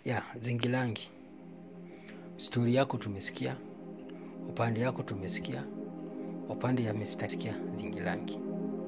ya zingilangi stori yako tumesikia upande yako tumesikia upande ya Mr. sikia zingilangi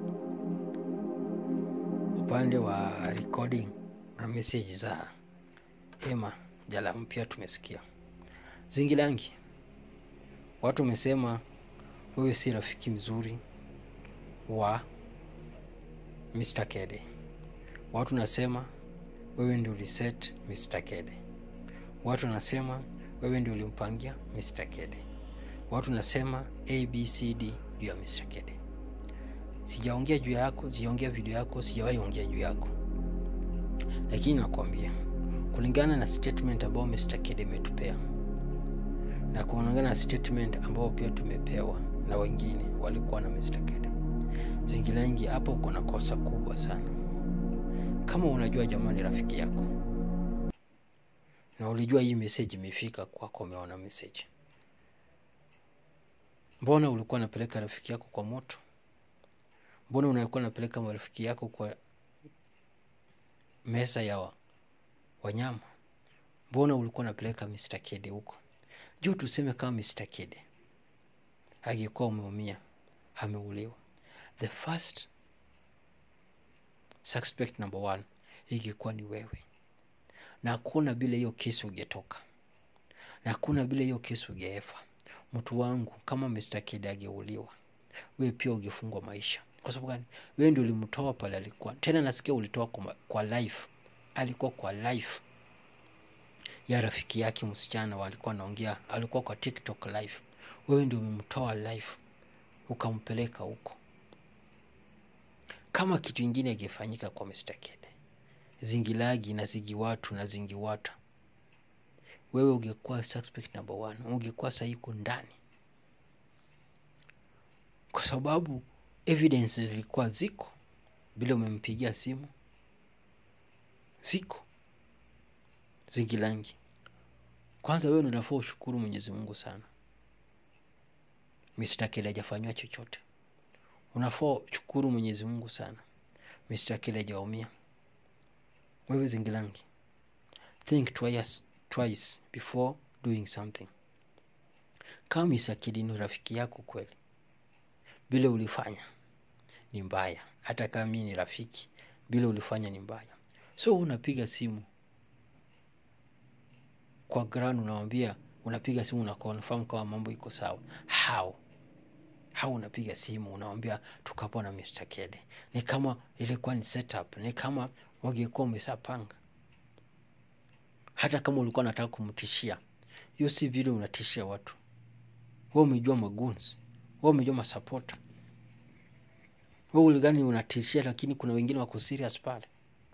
upande wa recording na message za ema jala mpya tumesikia zingilangi watu wamesema wewe si rafiki mzuri wa Mr. Kede watu nasema wewe ndio uliset Mr. Kede watu wanasema wewe ndio ulimpangia Mr. Kede watu nasema abcd juu ya Mr. Kede sijaongea juu yako sijaongea video yako sijawahi ongea juu yako lakini nakwambia kulingana na statement ambayo Mr. Kede imetupea na kulingana na statement ambao pia tumepewa na wengine walikuwa na Mr. Kede zingilangi hapo uko na kosa kubwa sana kama unajua jamani rafiki yako na ulijua hii message imefika kwako umeona message mbona ulikuwa unapeleka rafiki yako kwa moto mbona unakuwa unapeleka marafiki yako kwa meza ya wa, wanyama mbona ulikuwa unapeleka Mr. Kede huko juu tuseme kama Mr. Kede angekuwa umeumia ameuliwa the first suspect number one ingekuwa ni wewe na hakuna bila hiyo kesi ungetoka na hakuna bila hiyo kesi ungeefa mtu wangu kama Mr. Kede ageuliwa wewe pia ungefungwa maisha kwa sababu gani wewe ndio ulimtoa pale alikuwa tena nasikia ulitoa kwa, kwa life alikuwa kwa life ya rafiki yake msichana walikuwa naongea alikuwa kwa tiktok live wewe ndio umemtoa live ukampeleka huko kama kitu ingine ingefanyika kwa Mr. Kede zingilagi na zigi watu na zingi wata wewe ungekuwa suspect number one ungekuwa sahiko ndani kwa sababu evidence zilikuwa ziko bila umempigia simu ziko zingilangi kwanza wewe unafaa ushukuru mwenyezi mungu sana Mr. Kede hajafanywa chochote unafaa shukuru mwenyezi mungu sana Mr. Kede hajaumia wewe zingilangi think twice, twice before doing something kama Mr. Kede ni rafiki yako kweli vile ulifanya ni mbaya hata kama mi ni rafiki vile ulifanya ni mbaya so unapiga simu kwa ground unawambia unapiga simu una confirm kama mambo iko sawa how how unapiga simu unawambia tukapo na Mr. Kede ni kama ilikuwa ni setup ni kama wangekuwa umeshapanga hata kama ulikuwa unataka kumtishia hiyo si vile unatishia watu we umejua maguns we umejua masapota we uligani unatishia lakini kuna wengine wako serious pale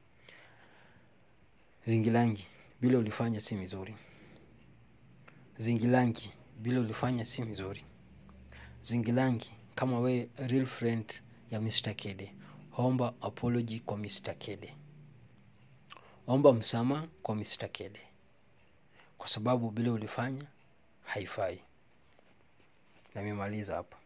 zingilangi vile ulifanya si mizuri zingilangi vile ulifanya si mizuri zingilangi kama we real friend ya Mr. Kede omba apology kwa Mr. Kede omba msamaha kwa Mr. Kede kwa sababu vile ulifanya haifai na nimemaliza hapa